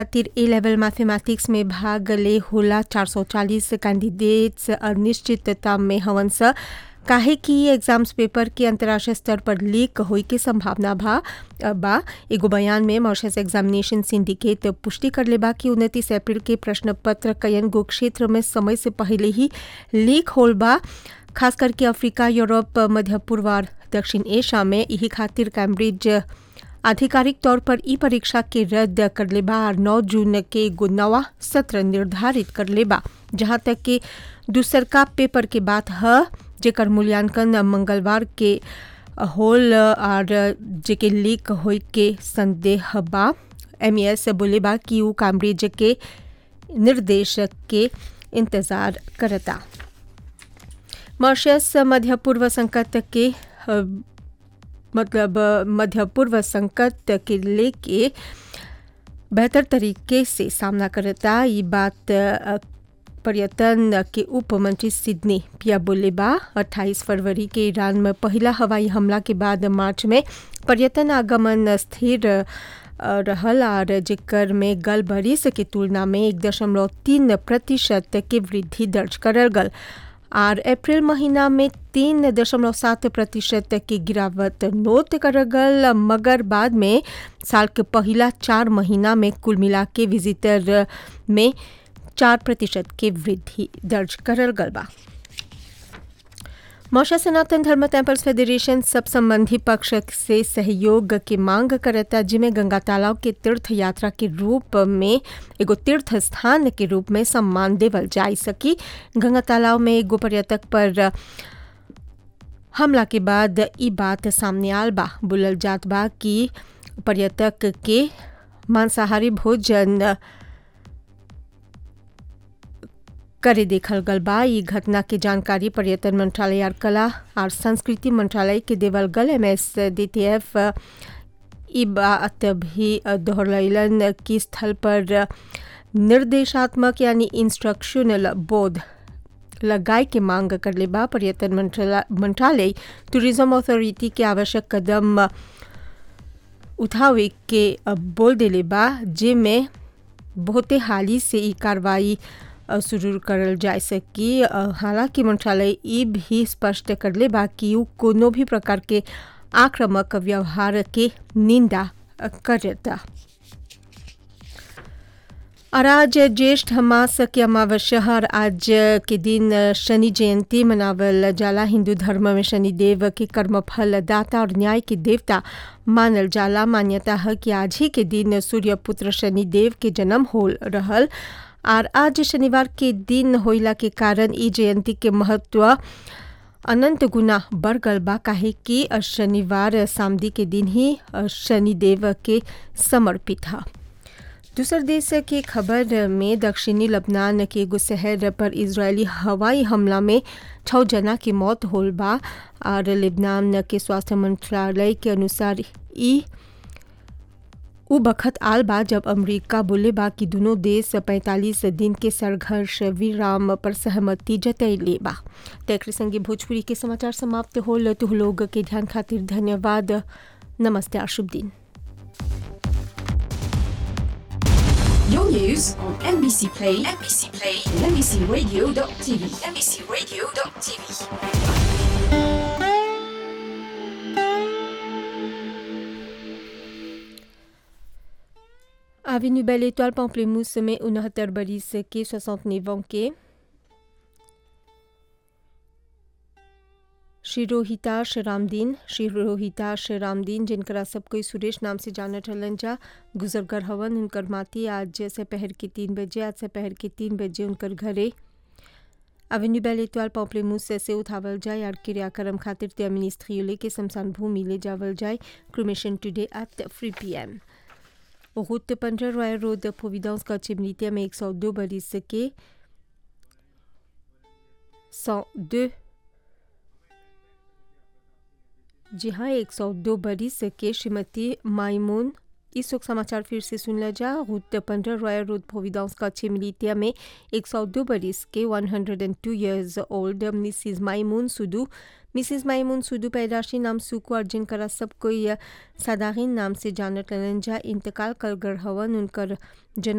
खातिर ए लेवल मैथमेटिक्स में भाग ले होला 440 कैंडिडेट्स अनिश्चितता में हवन स काहे कि एग्जाम्स पेपर के अंतर्राष्ट्रीय स्तर पर लीक होई के संभावना भा बा एगो बयान में मॉरिशस एग्जामिनेशन सिंडिकेट पुष्टि कर ले बा कि उनतीस अप्रैल के प्रश्न पत्र कयन गो क्षेत्र में समय से पहले ही लीक होल बा खास करके अफ्रीका यूरोप मध्य पूर्व और दक्षिण एशिया में यही खातिर कैम्ब्रिज आधिकारिक तौर पर ई परीक्षा के रद्द कर ले बा और 9 जून के एगो नवा सत्र निर्धारित कर ले बा जहाँ तक कि दूसरका पेपर के बात ह जेकर मूल्यांकन मंगलवार के होल और जेके लीक होई के संदेह बा एमईएस बोले बा कि ऊ कैम्ब्रिज के निर्देशक के इंतजार करता मॉरिशस मध्य पूर्व संकट के मतलब मध्य पूर्व संकट के लेके बेहतर तरीके से सामना करता ये बात पर्यटन के उप मंत्री सिडनी पिया बोलेबा 28 फरवरी के ईरान में पहला हवाई हमला के बाद मार्च में पर्यटन आगमन स्थिर रहल और जेकर में गल बरिस के तुलना में एक दशमलव तीन प्रतिशत के वृद्धि दर्ज करल गल और अप्रैल महीना में तीन दशमलव सात प्रतिशत की गिरावट नोट कर गल मगर बाद में साल के पहला चार महीना में कुल मिला के विजिटर में चार प्रतिशत के वृद्धि दर्ज करल गल बा मौशा सनातन धर्म टेम्पल्स फेडरेशन सब संबंधी पक्ष से सहयोग की मांग करता जिसमें गंगा तालाब के तीर्थ यात्रा के रूप में एगो तीर्थ स्थान के रूप में सम्मान देवल जा सकी गंगा तालाब में एगो पर्यटक पर हमला के बाद ई बात सामने आल बा बोलल जात बा कि पर्यटक के मांसाहारी भोजन करे देखल गल बा ई घटना के जानकारी पर्यटन मंत्रालय और कला और संस्कृति मंत्रालय के देवल गल M S D T F E बात भी दोहरैलन कि स्थल पर निर्देशात्मक यानी इंस्ट्रक्शनल बोर्ड लगाए के मांग कर ले बा पर्यटन मंत्रालय टूरिज्म अथॉरिटी के आवश्यक कदम उठावे के बोल दिले बा जिसमें बहुते हाली से ई कार्रवाई शुरू करल जा सकी हालांकि मंत्रालय ये भी स्पष्ट कर ले बा कि कोनो भी प्रकार के आक्रामक व्यवहार के निंदा करता और आज ज्येष्ठ मास के अमावस्या और आज के दिन शनि जयंती मनावल जाला हिंदू धर्म में शनि देव के कर्मफल दाता और न्याय के देवता मानल जाला मान्यता है कि आज ही के दिन सूर्य पुत्र शनि देव के जन्म हो रहल और आज शनिवार के दिन होइला के कारण ई जयंती के महत्व अनंत गुना बढ़ गल बा काहे कि शनिवार सामदी के दिन ही शनिदेव के समर्पित है दूसर देश के खबर में दक्षिणी लबनान के एगो शहर पर इजरायली हवाई हमला में छः जना की मौत होल बा और लेबनान के स्वास्थ्य मंत्रालय के अनुसार ई उ बखत आल बा जब अमेरिका बोले बा कि दोनों देश 45 दिन के संघर्ष विराम पर सहमति जतैले बा तेकर संगे भोजपुरी के समाचार समाप्त होल तो लोग के ध्यान खातिर धन्यवाद नमस्ते और शुभ दिन Your news on NBC Play, NBC Play, and NBCRadio.tv, NBCRadio.tv. Avenue Belle Étoile Pamplemousse में उनहत्तर बरिस के 69 ans के श्री रोहिताश रामदीन श्री रोहिताश रामदीन जिनकरा सब कोई सुरेश नाम से जानत हलन जा गुजरगर हवन उनकर माती आज से पहर के तीन बजे आज से पहर के तीन बजे उनकर घरे अवेन्यू बेल इतवाल पॉम्पलेमूस से उठावल जाए और क्रियाक्रम खातिर त्यामिनिस्त्रियोले के शमशान भूमि ले जावल जाए cremation today at three P M route पंद्रह रॉयल रोड प्रोविडेंस का चिमनीतिया में एक सौ दो बरिस के सौ दो जी हाँ एक सौ दो बरिस के श्रीमती माइमून इस वक्त समाचार फिर से सुन लिया जा रूट पंद्रह रॉयल रोड प्रोविडेंस का चिमलीतिया में एक सौ दो बरिस के one hundred and two years old Mrs Maimoon सुदू मिसिज माइमून सुदू पैदाशी नाम सुकू अर्जुन करा सब कोई सादाहीन नाम से जानत ललन जा इंतकाल कर गढ़ हवन उनकर जना